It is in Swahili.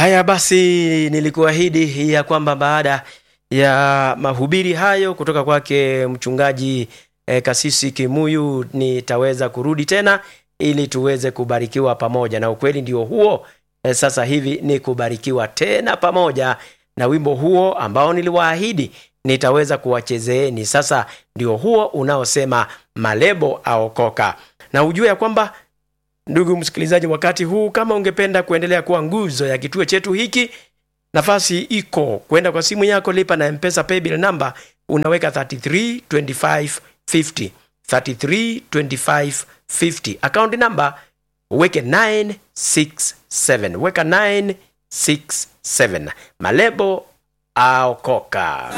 Haya basi, nilikuahidi ya kwamba baada ya mahubiri hayo kutoka kwake mchungaji eh, Kasisi Kimuyu nitaweza kurudi tena ili tuweze kubarikiwa pamoja, na ukweli ndio huo. Eh, sasa hivi ni kubarikiwa tena pamoja na wimbo huo ambao niliwaahidi nitaweza kuwachezeeni. Sasa ndio huo unaosema malebo aokoka, na ujue ya kwamba Ndugu msikilizaji, wakati huu kama ungependa kuendelea kuwa nguzo ya kituo chetu hiki, nafasi iko kwenda kwa simu yako, lipa na mpesa paybill number, unaweka 332550 332550 account number uweke 967 weka 967 malebo aokoka.